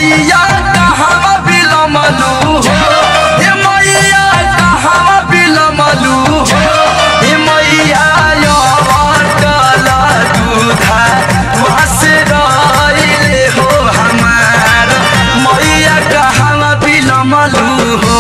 मैया कहाँ बिलमलू हो हे मैया कहाँ बिलमलू हो हे मैया अटल दूधा वास रहिले हो हमार मैया कहाँ बिलमलू हो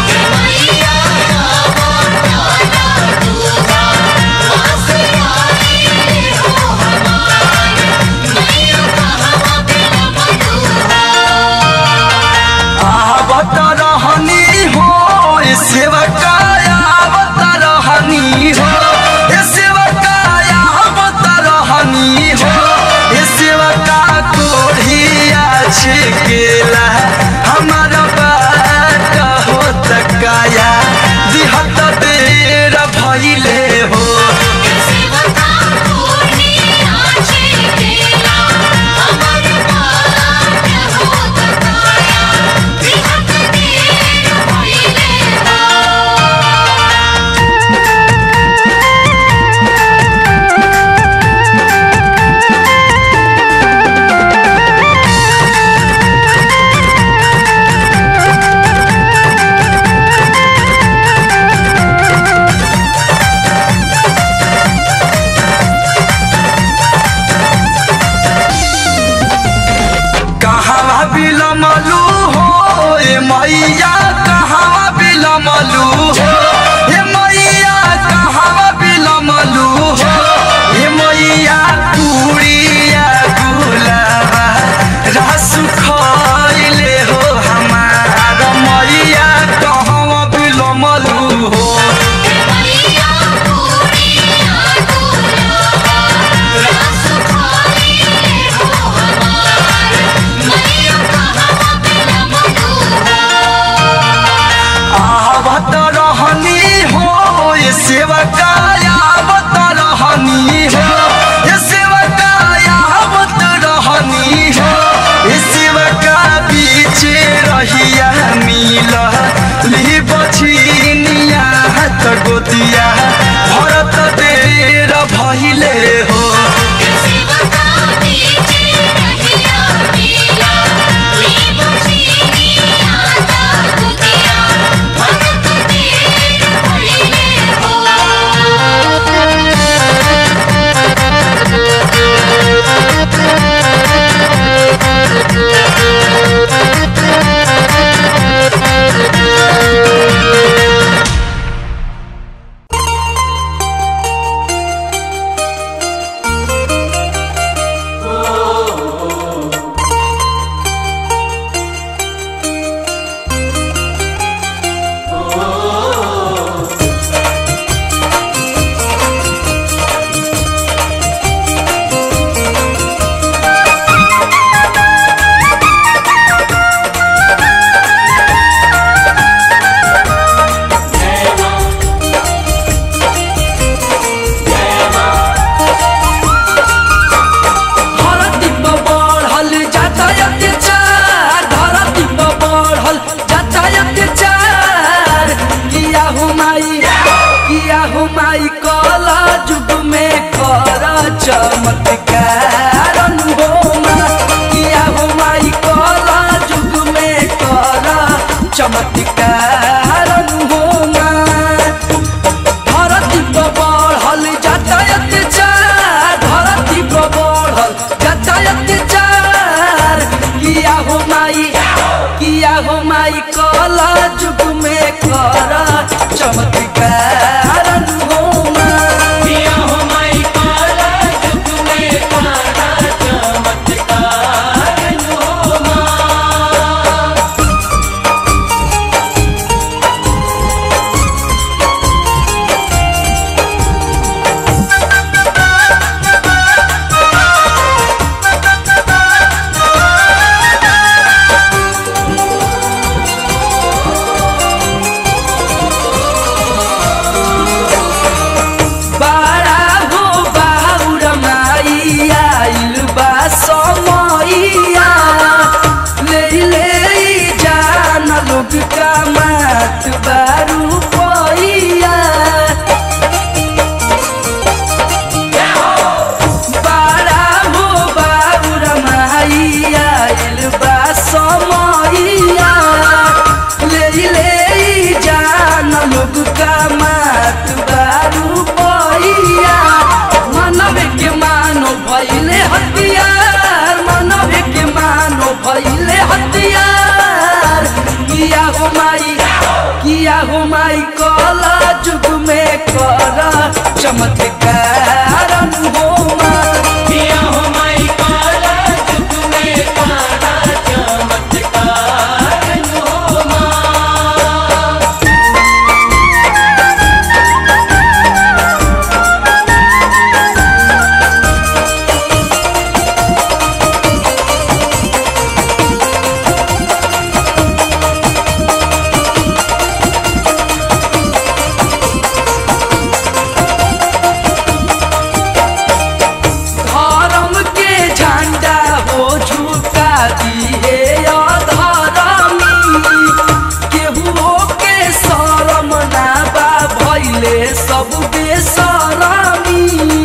आवत रहनी हो ए सेवकाया आवत रहनी हो ए सेवकाया आवत रहनी हो ए सेवका कोढ़िया छिकेला हमार बात हो तकाया दिहत देर भइले हो कहाँ बिलमलू हो ए मैया कहाँ बिलमलू हो ए मैया कहाँ बिलमलू हो ए मैया कुड़िया गुलाबा रस खइले हो हमार मैया कहाँ बिलमलू हो आवत रहनी हो ये सेवकाया आवत रहनी हो ये सेवकाया आवत रहनी हो ये सेवका बीच रहिया मिल ली बछिनिया हाथ गोतिया भरत देर भइले हो धरती पर बढ़ल जाता अत्याचार धरती पर बढ़ल जाता अत्याचार किया हो माई किया हो माई कला जुग में कर चमत्कार हो माँ किया हो माई कला जुग में कर चमत्कार हो माँ धरती पर बढ़ल जाता अत्याचार धरती पर बढ़ल जाता अत्याचार किया हो माई किया हो माई कला जुग में कर चमत्कार हो माँ किया हो माई कला जुग में कर चमत्कार हो माँ चमत्कार हो माँ किया हो माई काला जुग में काला चमत्कार हो माँ धर्म के झंडा हो झुका दिए अधर्मी केहुओ के शरम ना बा भैले सब बेसरमी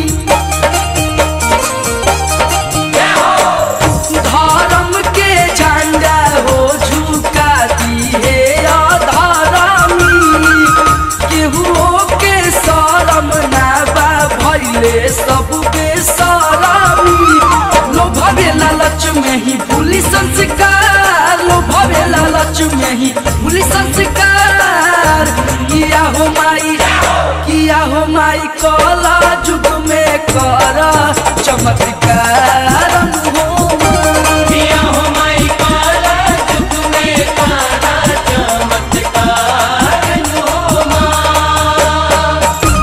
धर्म के झंडा हो झुका दिए अधर्मी केहुओ के शरम ना बा भैले सब बेसरमी लोभवे लालच में ही भूली संस्कार लोभवे लालच में ही भूली संस्कार किया हो माई किया हो माई कला जुग में कर चमत्कार हो माई। किया हो माई काला जुग में काला चमत्कार हो माँ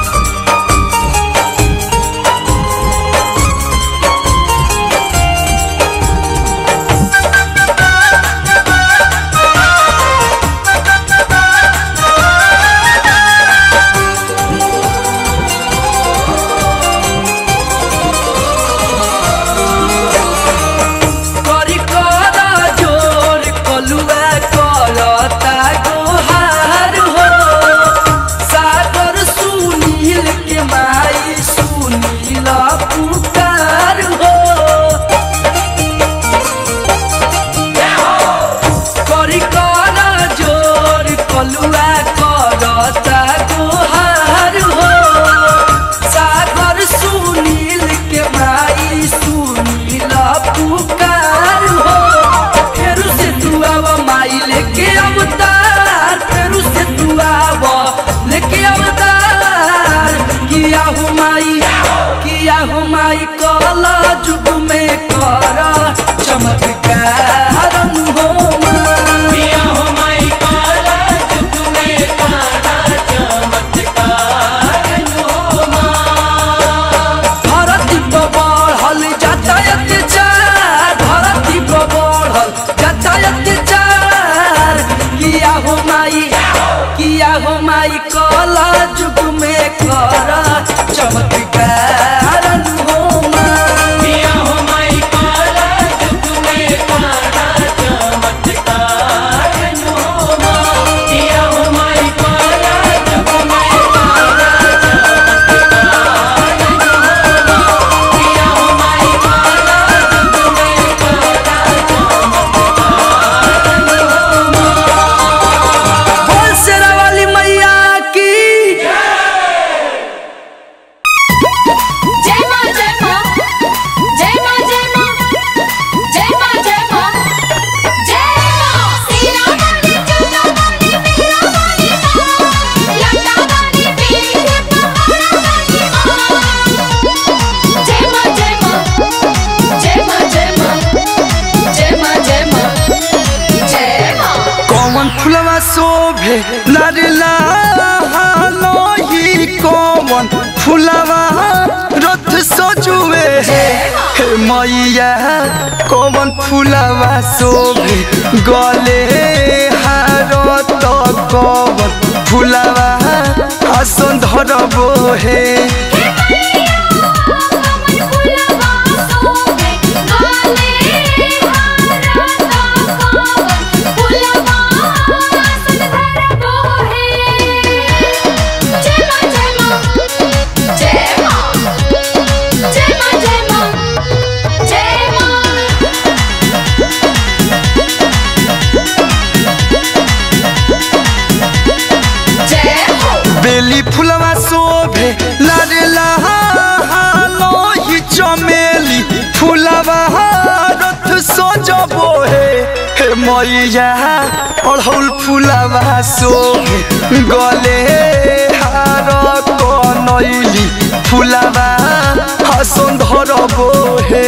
करी कर जोर कलुआ करता गोहार हो सागर सुनील के माई सुनील पुकार हो करी कर जोर कलुआ करता गोहार हो सागर सुनील के माई सुनील पुकार हो फेरू से तू आव माई लेके अवतार फेरू से तू आव लेके अवतार किया हो माई किया हो माई कला जुग में कर चमत्कार हो माई किया हो माई काला जुग में काला चमत्कार हो माँ धरती पर बढ़ल जाता अत्याचार धरती पर बढ़ल जाता अत्याचार किया हो माई किया हो माई कला जुग में कर चमत्कार हो माई किया हो माई काला जुग में काला चमत्कार हो माँ किया हो माई काला जुग में काला चमत्कार हो माँ किया हो माई काला जुग में काला चमत्कार हो माँ बोल शेरा वाली मैया की जय मां जय मां जय मां जय मां जय मां जय मां जय मां सीना वाली चूना वाली मेहरा वाली मां लटा वाली पीर पहाड़ा वाली मां जय मां जय मां जय मां जय मां जय मां जय मां जय मां कौन फुलवा शोभे लरला लोही कौन फुलवा रथ सजुए हे हे मैया कौन फुलवा शोभे गले हारत कौन फुलवा आसन धरबो हे हे मैया कमल फुलवा सोबे गाले हारा ता कमल फुलवा आसन धरबो हे जय मां जय मां जय मां जय मां जय मां जय मां जय हो बेली फुलवा शोभे लारेला लोही चमेली फुलवा रथ सजबो हे हे मैया अढ़ौल फुलवा शोभे गले हार बनैली फुलावा सुंदर बोहे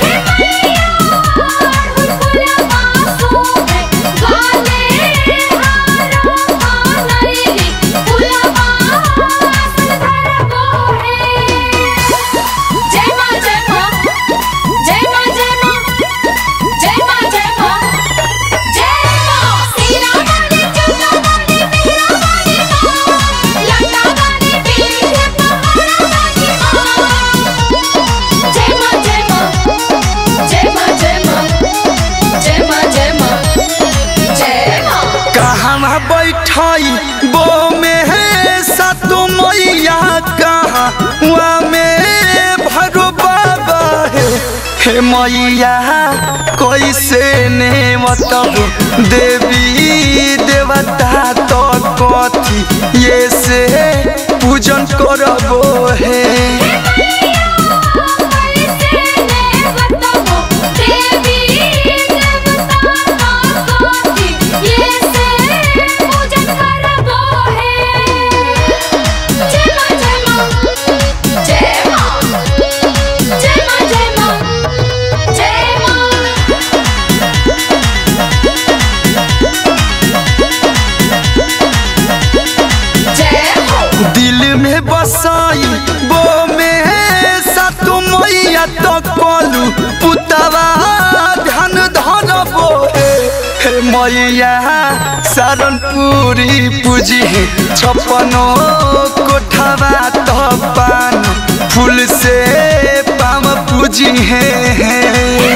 कहाँ बैठाई बो में सतु मैया कहाँ वहाँ में भरो बाबा है हे मैया कैसे ने मतलब देवी देवता तो कथी ये से पूजन करबो है दिल में बसाई बो में सतु मैया तो कलू पुतवा ध्यान धरबो हे हे मैया सारनपुरी पूजी है छपनो कोठवा तो पान फूल से पाम पूजी है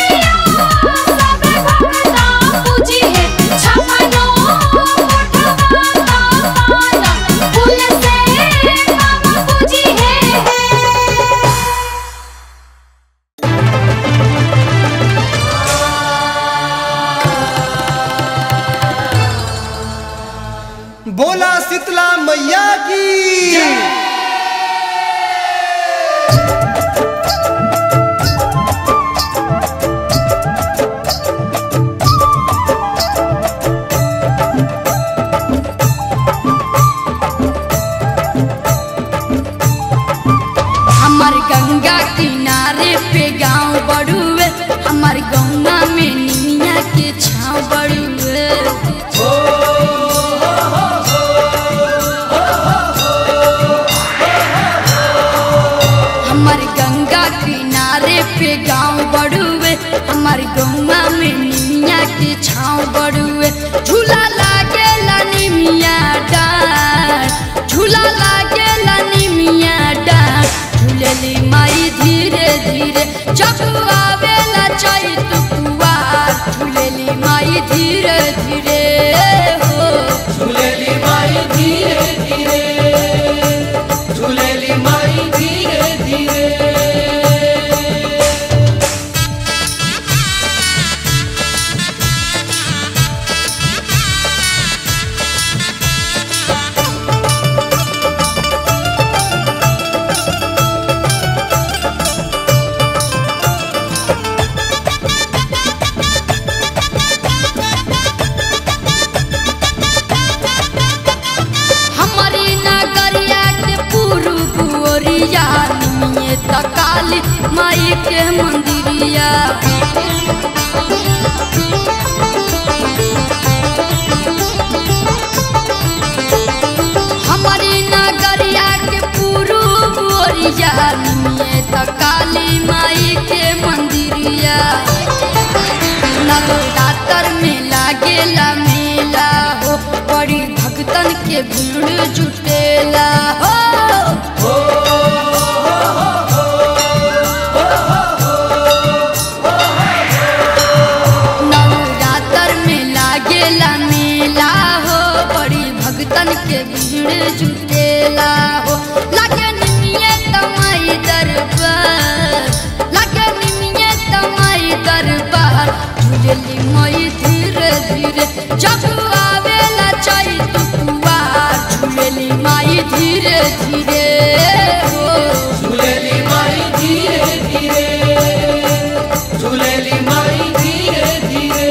बोला शीतला मैया की हमार गंगा किनारे पे गांव बड़ुए हमार गंगा में निमिया के छाव बड़ुए हमार गंगा किनारे पे गांव बड़ुए हमार गंगा में निमिया के छाव बड़ुए झूला लागे निमिया डार झूला लागे निमिया डार झूलेली माई धीरे धीरे जब आवेला चैत कुवार झूलेली माई धीरे धीरे हो झूलेली माई धीरे धीरे झूलेली माई धीरे धीरे हमारी नगरिया के पूर्व ओरिया निमिये तकाली माई के मंदिरिया हमारी नगरिया के पूर्व ओरिया निमिये तकाली माई के मंदिरिया नवरात्र में लागेला मेला हो बड़ी भक्तन के भीड़ जुटेला हो नवरात्र में लागेला मेला हो बड़ी भक्तन के भीड़ जुटेला हो लागे निमिये तमाई दरबार लागे निमिये तमाई दरबार झूलेली मई धीरे धीरे जब आवेला चैत कुवार झूलेली माई धीरे धीरे हो झूलेली माई धीरे धीरे झूलेली माई धीरे धीरे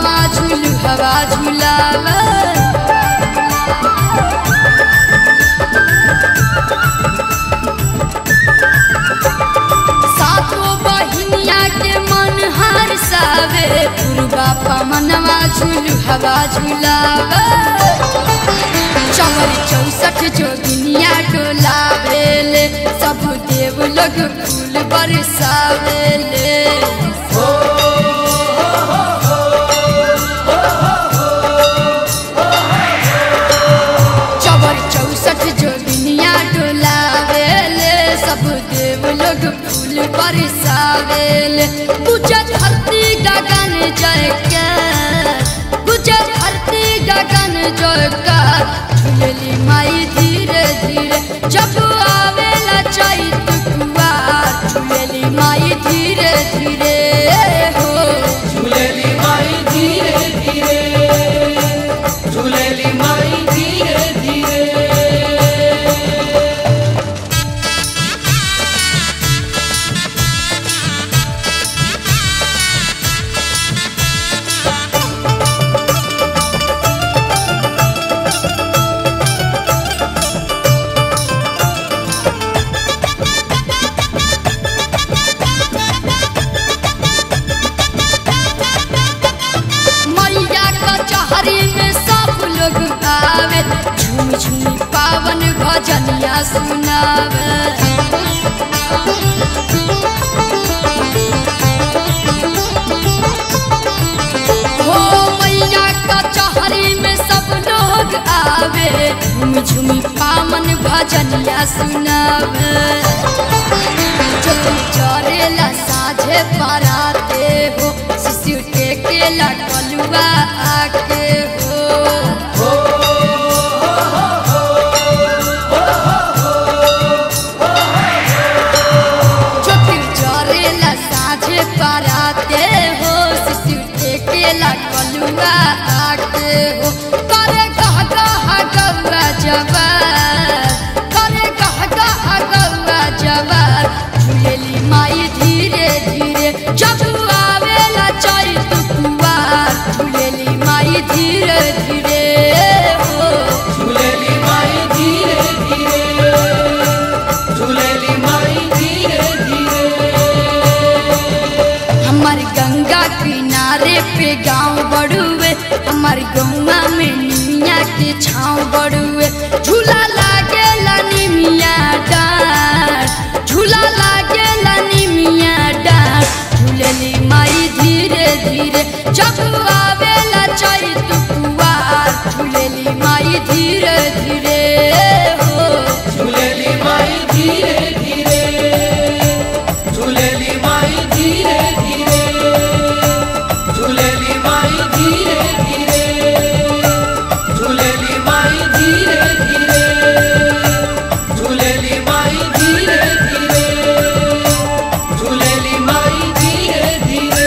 मनवा झूल हवा झूलावे सातो बहिनिया के मन हार सावे पुरबा पमनवा झूल हवा झूलावे चमर चौसठ जोगिनिया डोलावेले सब देव लोग फूल बरसावेले चवर चौसठ जोगिनिया डोलावेले सब देव लोग फूल बरसावेले पूजा धरती गगन जय के पूजा धरती गगन जय का झूलेली माई धीरे धीरे जब आवेला चैत कुआर झूलेली माई धीरे धीरे हो झूलेली माई धीरे धीरे झूलेली माई धीरे धीरे मैया कचहरी में सब लोग आवे झूम झूम पावन भजनिया सुनावे हो मैया कचहरी में सब लोग आवे झूम झूम पावन भजनिया सुनावे चोटी चरेला साझे पराते हो शिशु टेकेला कलुआ आके हो चोटी चरेला साझे पराते हो शिशु टेकेला कलुआ आके हो करे गह गह गौआ जवार करे गह गह गौआ जवार झूलेली माई धीरे धीरे जब आवेला चैत कुआर झूलेली माई धीरे धीरे हो झूलेली माई धीरे धीरे झूलेली माई धीरे धीरे हमार गंगा किनारे पे गांव बड़ुए हमार गौवा में निमिया के छाँव बड़ुए झूला लागेला निमिया डार झूला लागेला निमिया डार झूलेली माई धीरे धीरे जब आवेला चैत कुआर झूलेली माई धीरे धीरे हो झूलेली माई धीरे धीरे झूलेली माई धीरे धीरे झूलेली माई धीरे धीरे झूलेली माई धीरे धीरे झूलेली माई धीरे धीरे झूलेली माई धीरे धीरे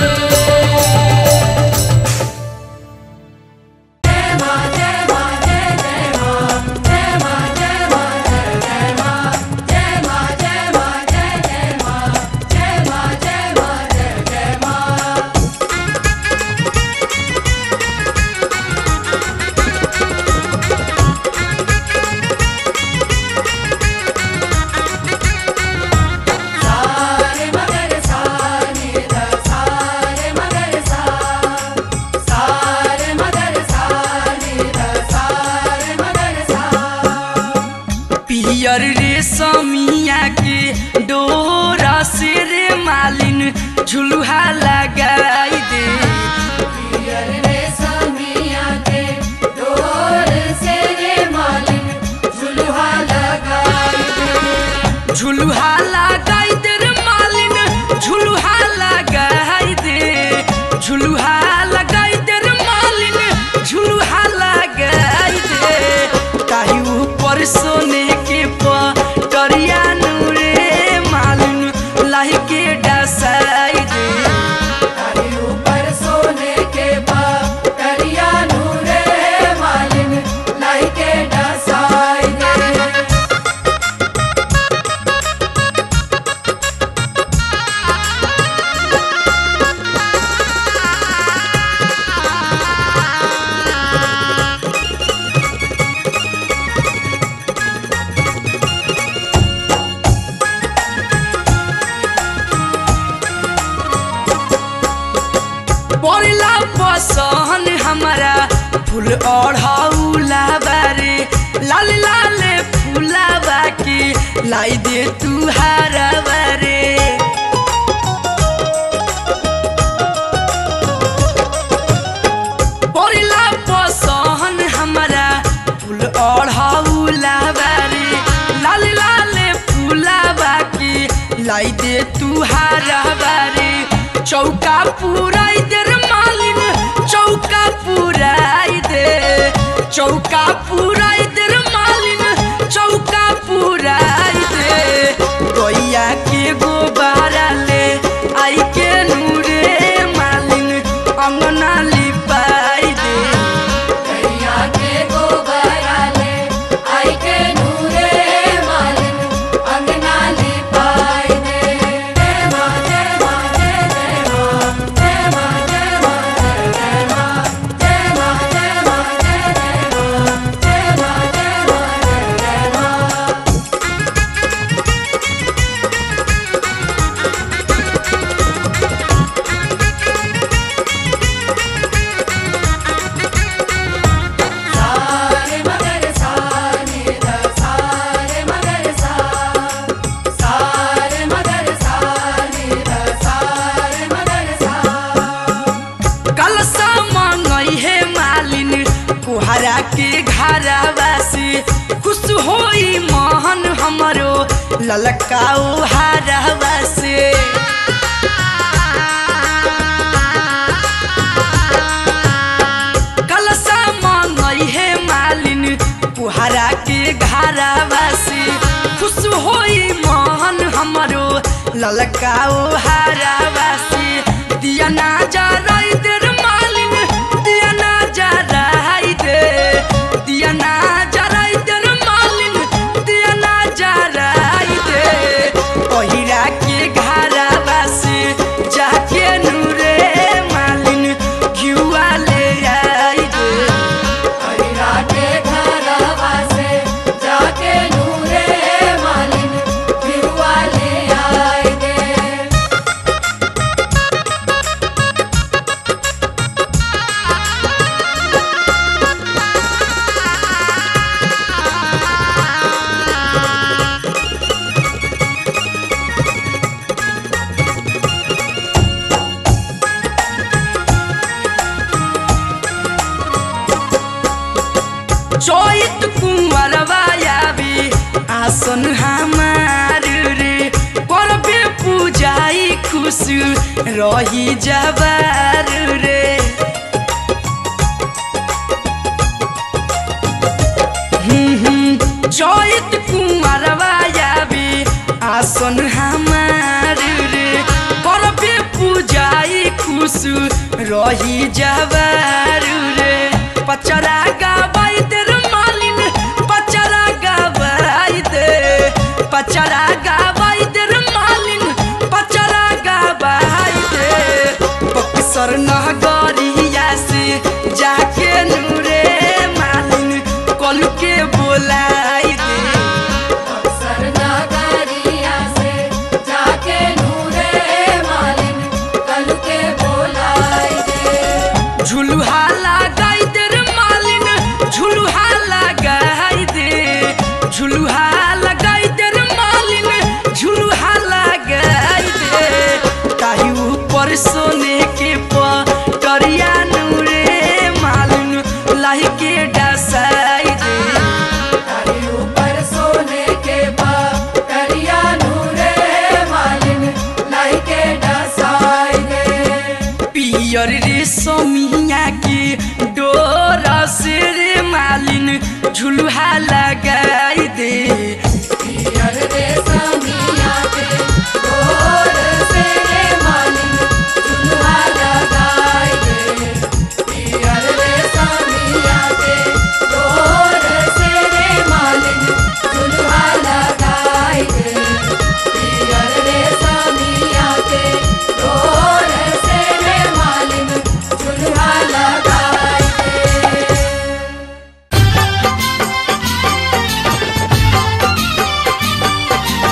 पियर रेशमिया के डोरा से रे मालिन झुलुहा लगाई दे झुलुहा लगाई दे रे मालिन झुलुहा लगाई दे झुलुहा लगाई दे रे मालिन झुलुहा लगाई दे ताही ऊपर सोने के पटरिया नूरे मालिन लाही के डसाई दे ऊपर सोने के बाद करिया नूरे मालिन लाई के डसाई दे फूल ओढ़ाउला बारे लाल लाल फूलावा के लाई दे तू हारा बारे परिला पसहन हमारा फूल ओढ़ाउला बारे लाल लाल फूलावा के लाई दे तू हारा बारे चौका पुराई दे रे मालिन चौका पुराई दे चौका पुराई दे रे मालिन चौका पुराई दे गैया के गोबारा ले आई के नूरे मालिन अंगना लिपाई दे गैया के गोबरा ले आई के नूरे मालिन अंगना लिपाई दे जय माँ जय माँ जय जय माँ जय माँ जय माँ जय जय माँ जय माँ जय माँ जय जय माँ जय माँ जय माँ जय जय माँ सारे मगर सारे द सारे मगर सा सारे मगर सारे द सारे मगर सा कलसा मंगई है मालिन कुहरा के घरवा से खुश होई मोहन हमरो ललकाओ हारवा से कलसा मंगई है मालिन कुहरा के घरवा से खुश होई मोहन हमरो ललकाओ हारवा से दिया ना जा रही देर मालिन दिया ना जा रही दे दिया ना जा रही देर मालिन दिया ना जा रही दे पहिरा के घरवा से जाके नूरे मालिन घिउआ ले आई दे हरिरा के घरवा से जाके नूरे मालिन फिरुआ ले आए दे चैत कुंवरवा आवी आसन हमार रे करबे पूजाई खुश रही जबार रे हम्म, हम्म, चैत कुंवरवा आवी आसन हमार रे करबे पूजाई खुश रही जबार रे पचरा गाबाई दे रे मालिन पचरा गाबाई दे पचरा गाबाई दे रे मालिन पचरा गाबाई दे बक्सर नगरिया से जाके नूरे मालिन कल के बोलाई दे अक्सर नगरिया से जाके नूरे मालिन कल के बोलाई दे झुलुहा लगाई दे रे मालिन झुलुहा लगाई दे झुलुहा लगाई दे रे मालिन झुलुहा लगाई दे ताही ऊपर सोने के पटरिया नूरे मालिन लाही के डसाई दे तारी ऊपर सोने के बाप करिया नूरे मालिन लाई के डसाई दे पियर रे समिया के डोरा से रे मालिन झुलुहा लगाई दे पियर रे समिया के गोर से रे मालिन चुल्हा लगाई दे पियर रे समिया के गोर से रे मालिन चुल्हा लगाई दे पियर रे समिया के गोर से रे मालिन चुल्हा लगाई दे जय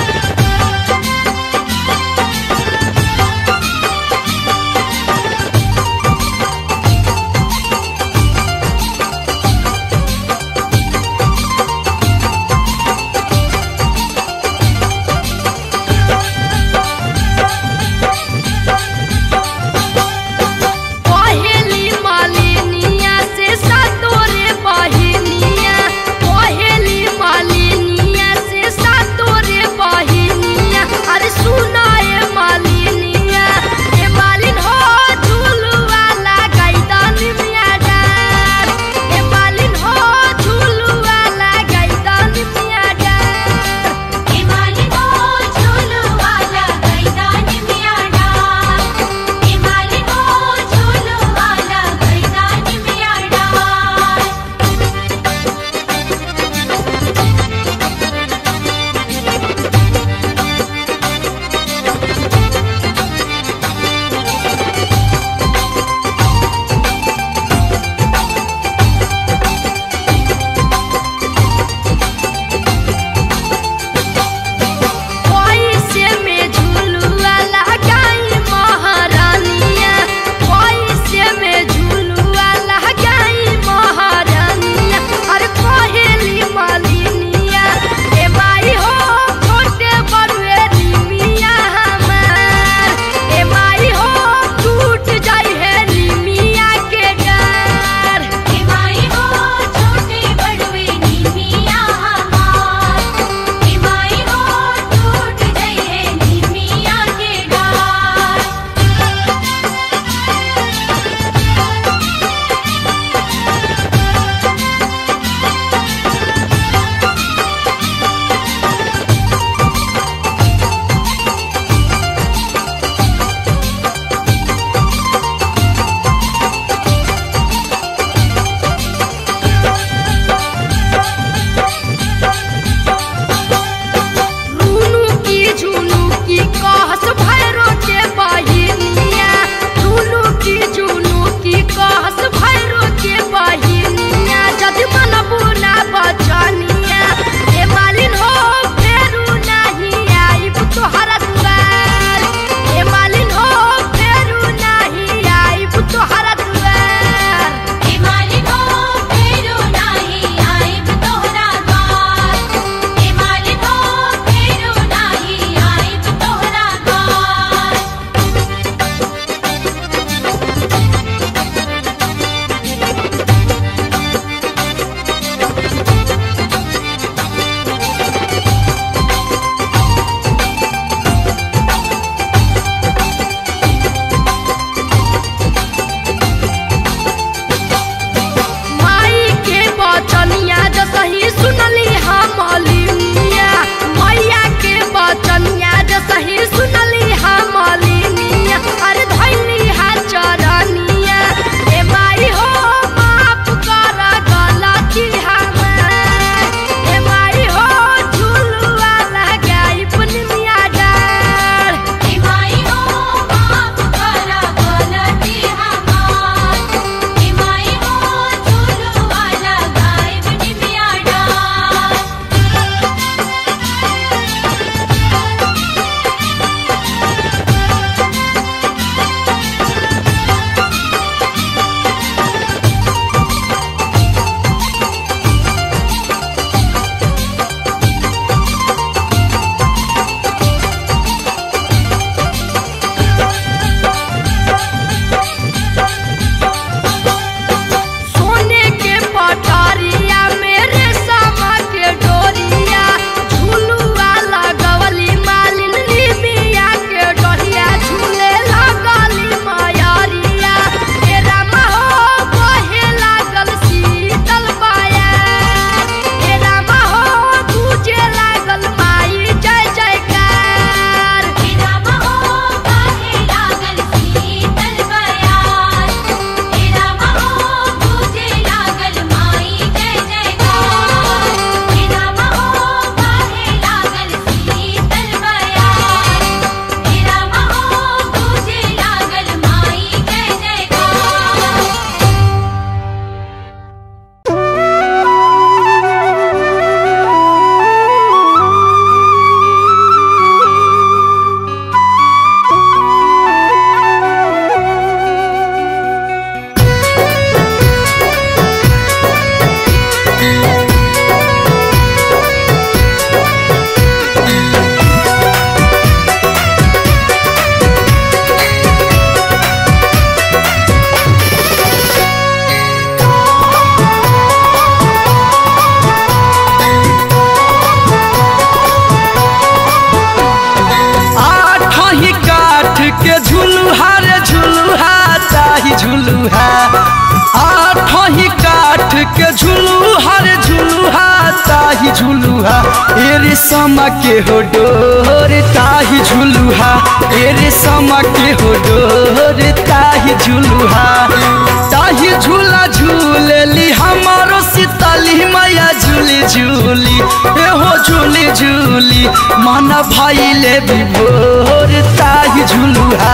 आठही काठ के झुलू हर झुलुहा ताही झुलुहा ए रे समा के हो डोर ताही झुलुहा ए रे समा के हो डोर ताही झुलुहा ताही झूला झूलेली हमारो सीतली मैया झूली झूली ए हो झूली झूली मन भइले विभोर ताही झुलुहा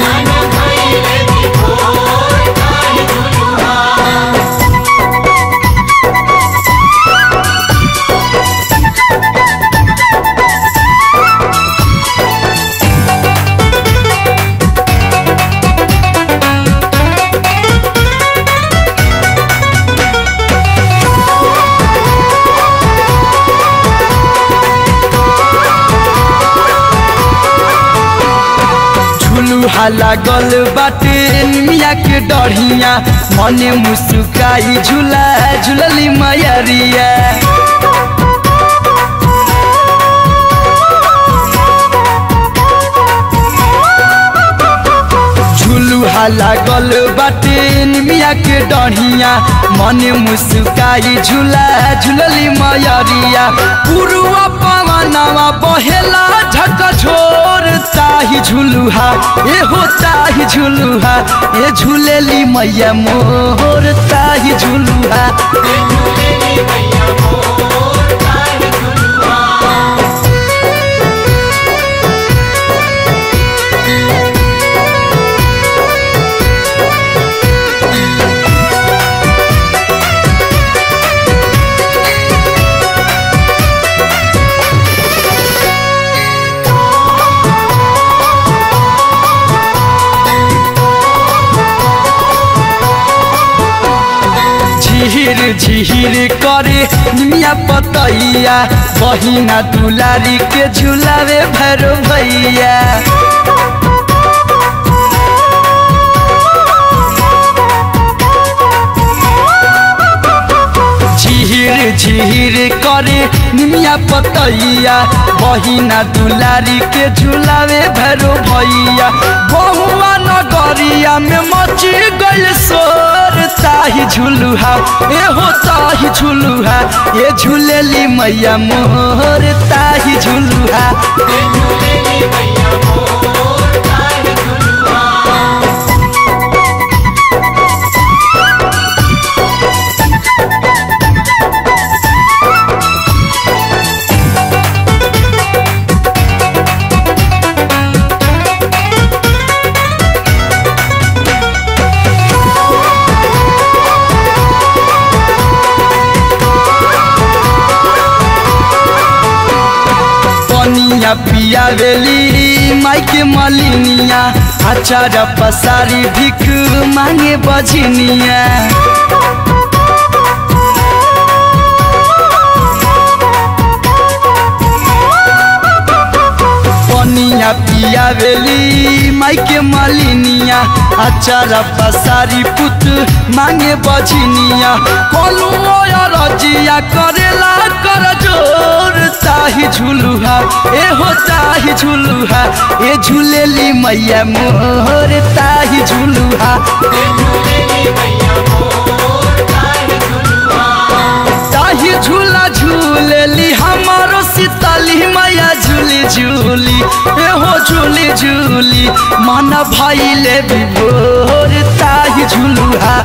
झुलुहा लागल बाटे मिया के डढ़िया मने मुस्काई झूला झूलली मैरिया झुलुहा लागल बाटे मिया के डढ़िया मने मुस्काई झूला झूलली मैरिया पुरुआ पवनवा बहेला झक झोर ताही झुलुहा ए हो ताही झुलुहा ए झूलेली मैया मोर ताही झुलुहा झिहिर झिहिर करे निमिया पतैया बहिना दुलारी के झुलावे भैरो भैया झिहिर झिहिर करे निमिया पतैया बहिना दुलारी के झुलावे भैरो भैया बहुआ नगरिया में मची गइल सोर ताही झुलुहा ए हो ताही झुलुहा ए झूलेली मैया मोर ताही झुलुहा पनिया पिया वेली माई के मलिनिया अचार पसारी भिख मांगे बजनिया पनिया पिया वेली माई के मलिनिया अचार पसारी पुत मांगे बजनिया कोलू रजिया करेला कर जोर ताही झुलुहा ए हो ताही झुलुहा ए झूलेली मैया मोर ताही झुलुहा ताही झूला झूलेली हमारो सीतली मैया झूली झूली ए हो झूली झूली मन भइले विभोर ताही झुलुहा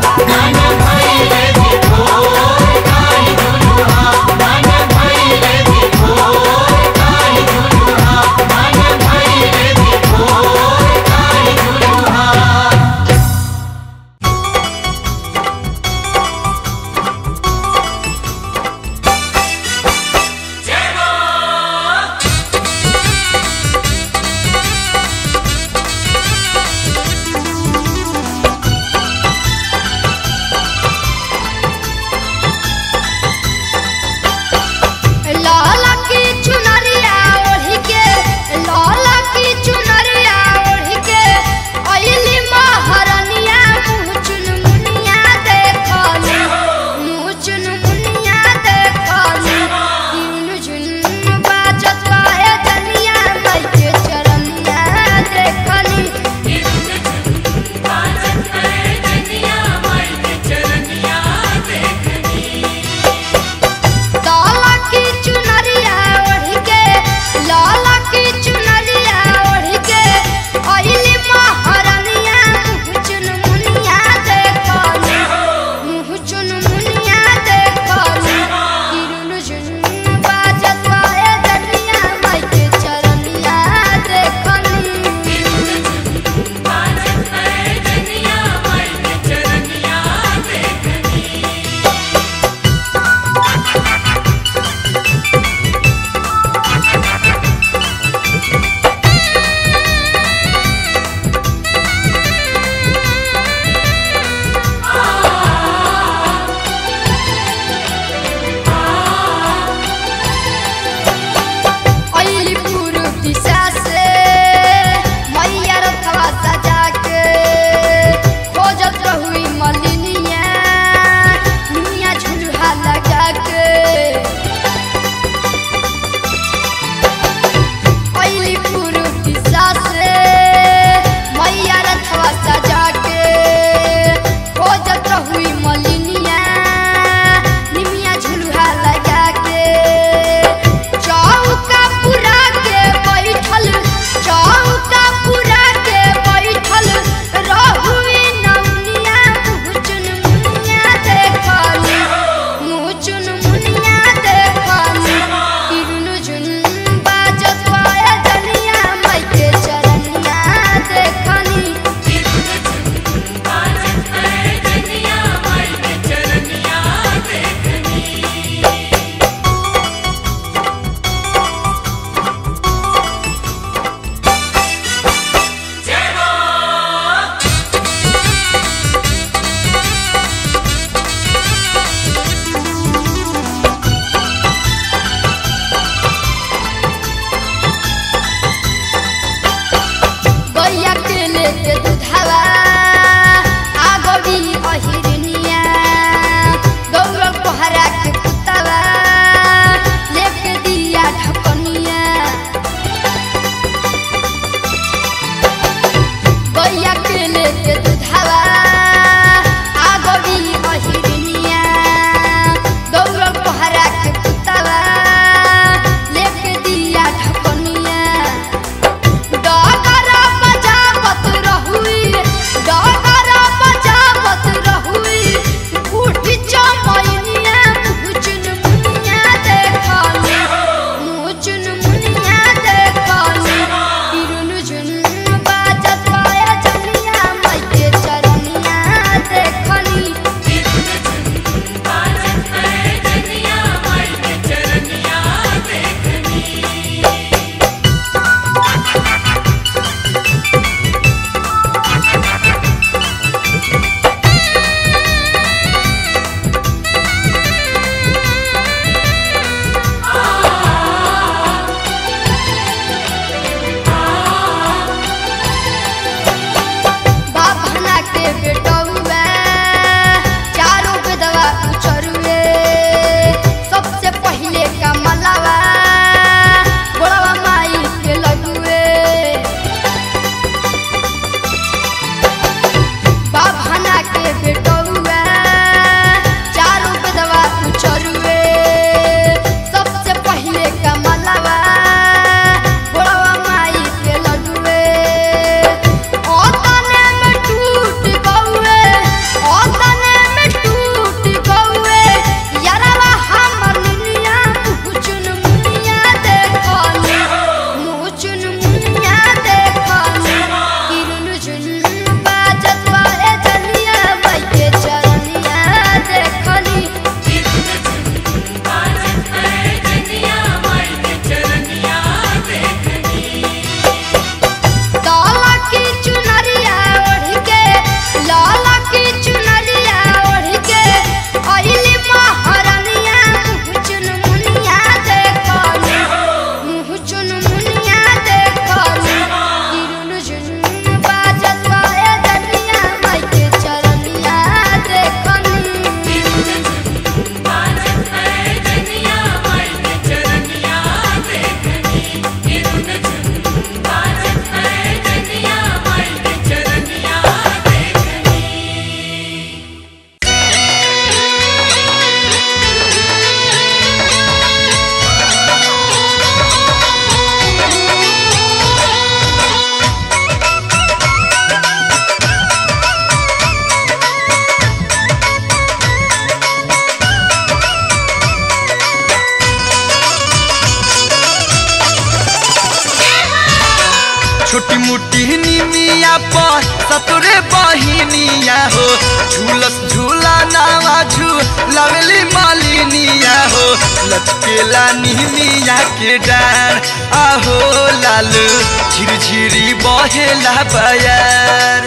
मुट्ठी निमिया पर सतुरे बहिनिया हो झूलस झूला नावा झूलावेली मालिनिया हो लचकेला निमिया के डार आहो लाल झिरझिरी बहेला बयार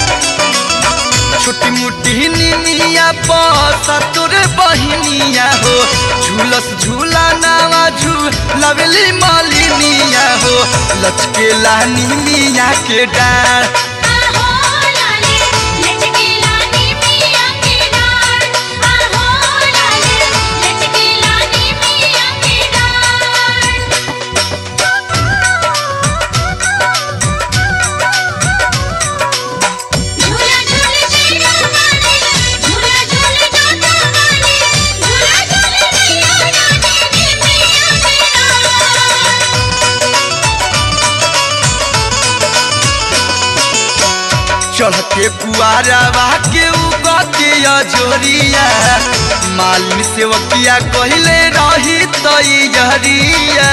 छोटी मोटी निमिया पसा तोर बहिनिया हो झूलस झूला नावा झूलावेली मालिनिया हो लचकेला निमिया के डार आहो लाले लचकीला नी मिया के डार आहो लाले लचकीला नी मिया के डार झूला झूल जीरा वाले झूला झूल जाता वाले झूला झूल जिया जाने नी मिया के डार चढ़ते कुआरवा के उगते अजोरिया मालिन सेवकिया कहले रही तैयरिया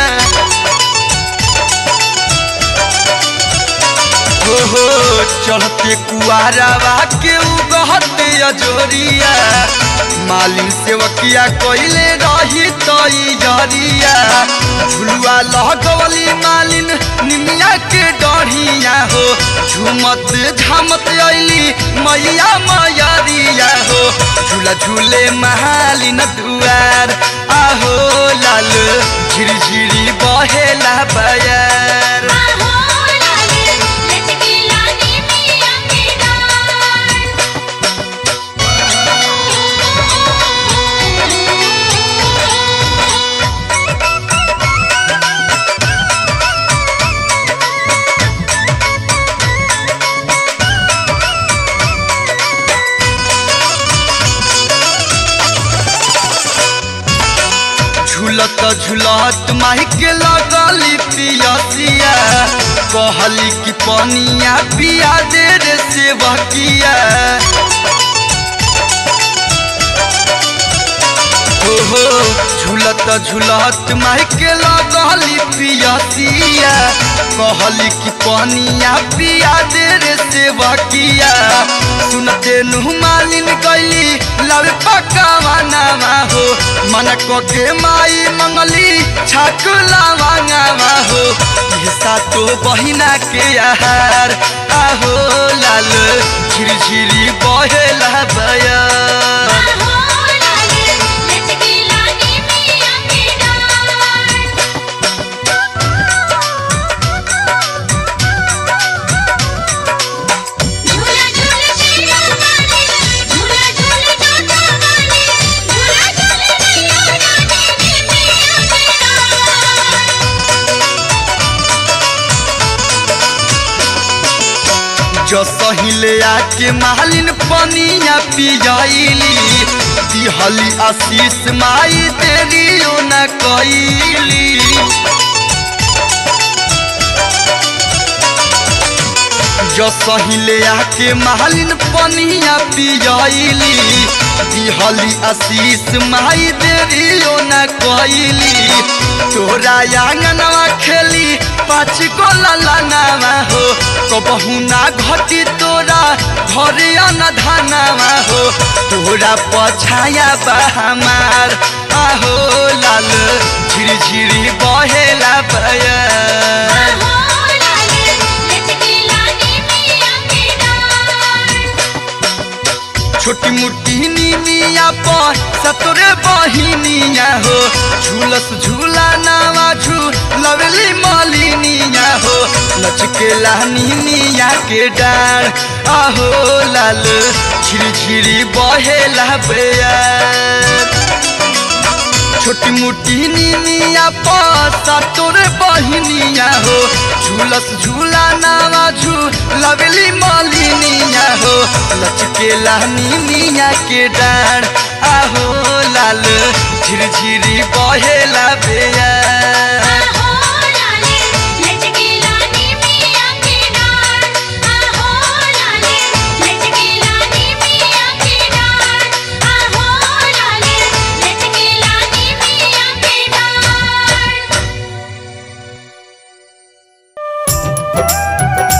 हो हो चढ़ते कुआरवा के उगते अजोरिया मालिन सेवकिया कहले रही तैयरिया झुलुआ लगवली मालिन निमिया के डढ़िया हो झुमत झामत अइली मैया मैरिया हो झूला झूले मालिन दुआर आहो लाल झिरझिरी बहेला बयार आहो लाले लचकीला नी मिया के डार झूलत झूलत माही के लगली पियसिया कहली कि पनिया पिया दे रे सेवकिया हो हो झूलत झूलत माही के लगली पियसिया कहली कि पनिया पिया दे रे सेवकिया सुनते नु मालिन गईली लावे पकावा नामा हो मन को के माई मंगली छाक लावांगावा हो ये सातो बहिना के आहार आहो लाल झिरझिरी बहेला बया आहो लाले लचकीला नी मिया के डार झूला झूल जीरा वाले झूला झूल जाता वाले झूला झूल जिया जाने नी मिया के डार जो सहिले आके मालिन पनिया पियाइली दिहली आशीष माई देरियो न कइली जो सहिले आके मालिन पनिया पियाइली दिहली आशीष माई देरियो न कइली तोरा आंगनवा खेली पाँच को ललनावा हो कबहू ना घटी तोरा घरे न धनावा हो तोरा पछाया बा हमार आहो लाल झिरझिरी बहेला बया आहो लाले लचकीला नी मिया के डार छोटी मोटी निमिया पर सतोरे बहिनिया हो झूलस झूला नावा झूलवेली मालिनिया हो लचकेला निमिया के डार आहो लाल झिरझिरी बहेला बेयार छोटी मोटी निमिया पासा तोरे बहिनिया हो झूलस झूला नावा झूलावेली मालिनिया हो लचकेला निमिया के डार आहो लाल झिरझिरी बहेला बेया आहो लाले लचकीला नी मिया के डार आहो लाले लचकीला नी मिया के डार आहो लाले लचकीला नी मिया के डार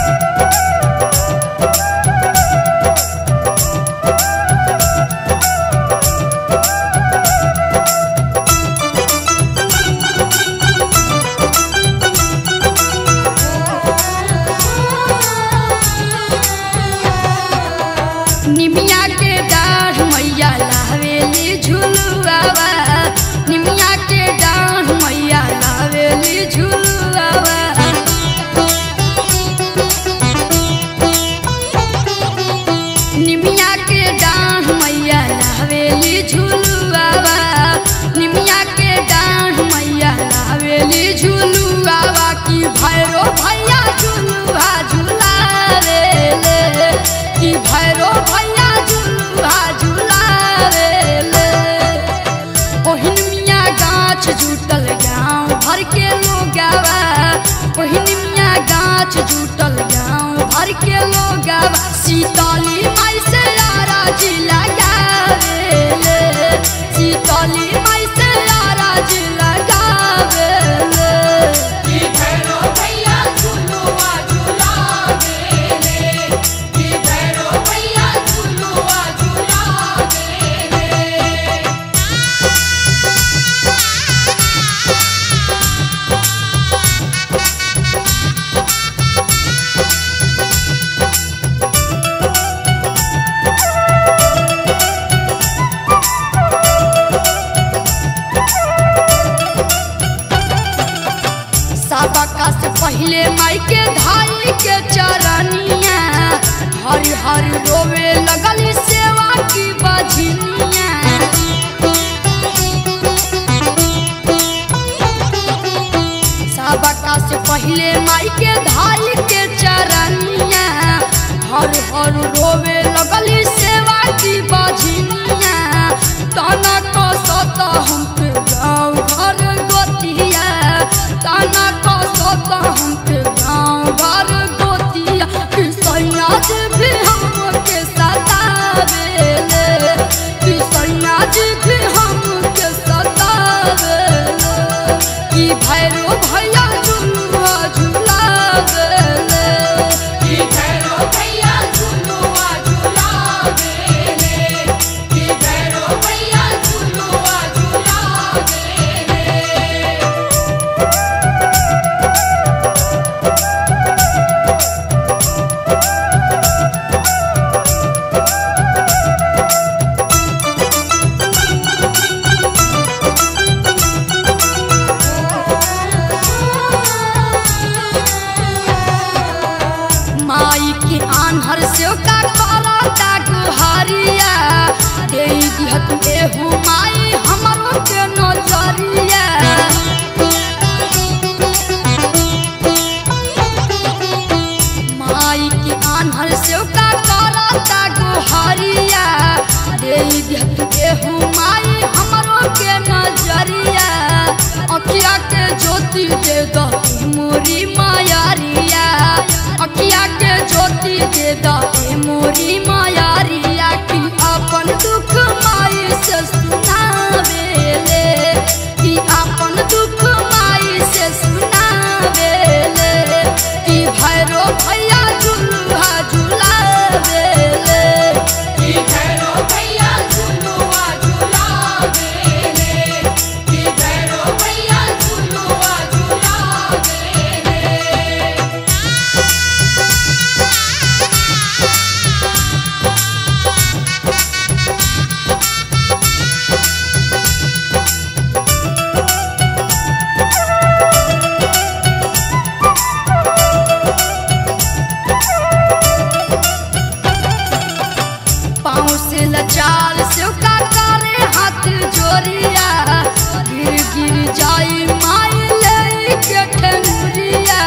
लावेली झुलुआवा निमिया के डांड मैया लावेली झुलुआवा की भैरो भैया झुलुआ झुलावे ले की भैरो भैया झुलुआ झुलावे ले ओहिन मिया गाछ जुटल गाँव भर के लोगावा ओहिन मिया गाछ जुटल गाँव भर के लोगावा सीतली माई से यारा जी लगावे ले सीतली माई से यारा जी लगावे ले की भैरो भैया झुलुआ झुलावे ले की भैरो भैया झुलुआ झुलावे ले सबका से पहले माई के धाई के चरनिया हरि हरि रोवे लगली सेवा की बजनिया सबका से पहले माई के धाई के चरनिया हर हर रोवे लगली सेवा की बजनिया तना कसत हम पे गाँव घर गोतिया तना कसत हम पे गाँव घर गोतिया सैया जी भी हमके सतावे ले सैया जी भी हमके सतावे ले की भैरो भैया झुलुआ झुलावे ले की भैरो भैया झुलुआ झुलावे ले की भैरो भैया झुलुआ झुलावे ले माई के आन्हर से का करता गुहारिया दे दिहत एहू माई हमरो के नजरिया माई के आन्हर से का करता गुहारिया दे दिहत एहू माई हमरो के नजरिया अखिया के ज्योति दे दो मोरी मायारिया अखिया के ज्योति दे दो मोरी मायारिया की अपन दुख माई से सुनावे ले की अपन दुख माई से सुनावे ले की भैरो भैया झुलुआ झुलावे ले की भैरो भैया झुलुआ झुलावे ले की भैरो भैया झुलुआ झुलावे ले पाँव से लचाल से का करे हाथ जोरिया गिर गिर जाई माई ले के ठंगुरिया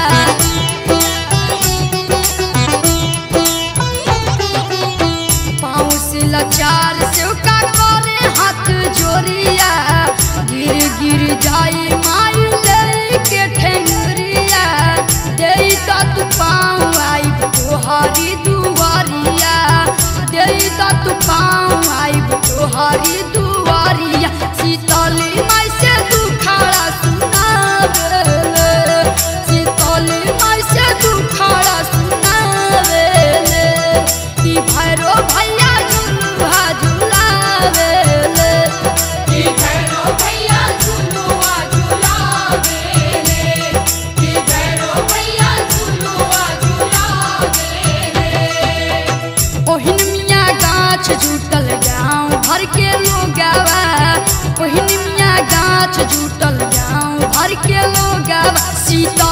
पाँव से लचाल से का करे हाथ जोरिया गिर गिर जाई माई ले के ठंगुरिया दे तत पाँव आई तोहारी दुआरिया दे तत पाँव आई तोहारी दुआरिया शीतली माई से दुखाड़ा सुनावे ले। शीतली माई से दुखाड़ा सुनावे ले। की भैरो भैया झुलुआ झुलावे ले की भैरो भैया झुलुआ झुलावे ले की भैरो भैया झुलुआ झुलावे ले ओहिन मिया गाछ जुटल गाँव भर के लोगावा ओहिन मिया गाछ जुटल गाँव भर के लोगावा सीता